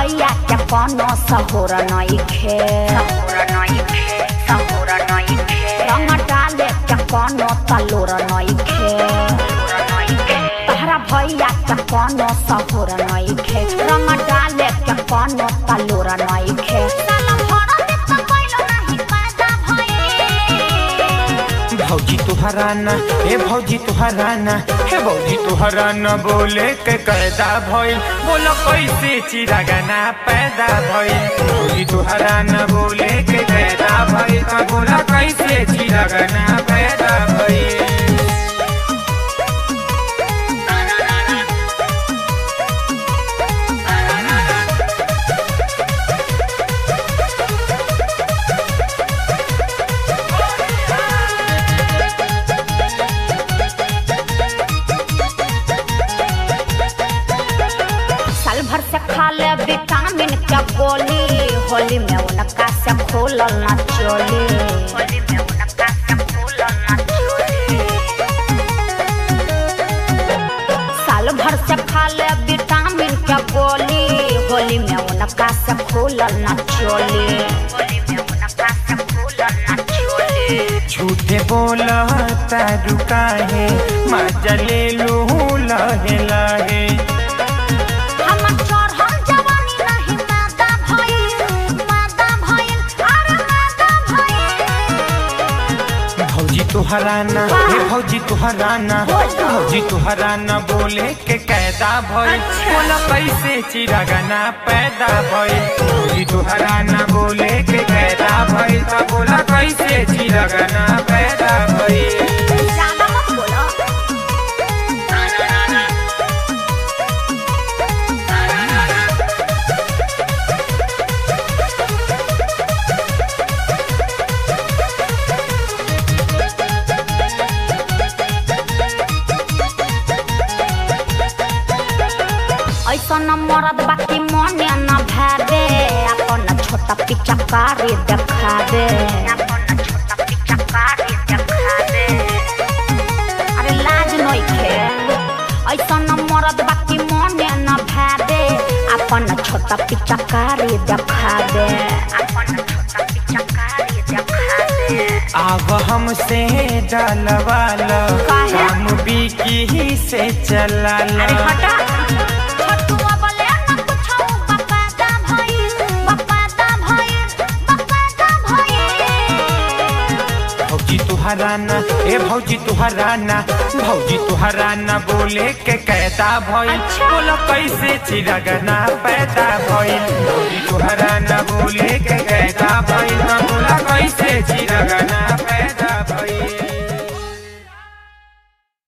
भैया के कोनो सहोर नइखे रंग डाले के कोनो तलोर नइखे तहरा भैया के कोनो सहोर नइखे रंग डाले के कोनो तलोर नइखे साला भरा देख कैलो नाही पैदा भइल भौजी तुहरा ना हे भौजी तुहरा ना हे भौजी तुहरा ना बोले के कैदा भइल बोलो कैसे चिरागाना पैदा भइल भौजी तुहरा ना बोले के कैदा भइल त बोला कैसे चिरागाना पैदा भइल साल भर से खा ले विटामिन के गोली होली में उनका से खोलल ना चोली होली में उनका से खोलल ना चोली साल भर से खा ले विटामिन के गोली होली में उनका से खोलल ना चोली होली में उनका से खोलल ना चोली झूठे बोला तारू काहे मजा ले लू लहे लहे हमर चढ़ल जवानी नहीं मादा भइल मादा भइल अरे मादा भइल भौजी तुहरा ना हे भौजी तुहरा ना भौजी तुहरा ना बोले के कैदा भइल बोला कैसे चिरागाना पैदा भइल भौजी तुहरा ना बोले के कैदा भइल त बोला कैसे चिरागाना पैदा भइल ज्यादा मत बोलो ऐसन मरद बाकी मने न भावे अपन छोटा पिचकारी देखा दे अपन छोटा पिचकारी देखा दे अरे लाज नइखे ऐसन मरद बाकी मने न भावे अपन छोटा पिचकारी देखा दे अपन छोटा पिचकारी देखा दे आव हमसे डलवालो काहे? हम बिकी से चला अरे हटा छोटुआ बोले न कुछो बकाता भइल बकाता भइल बकाता भइल भौजी तुहरा ना ए भौजी तुहरा ना भौजी तुहरा ना बोले के कैदा भइल अच्छा। बोला कैसे चिरगना पैदा भइल भौजी तुहरा ना बोले के कैदा भइल त बोला कैसे चिरगना पैदा भइल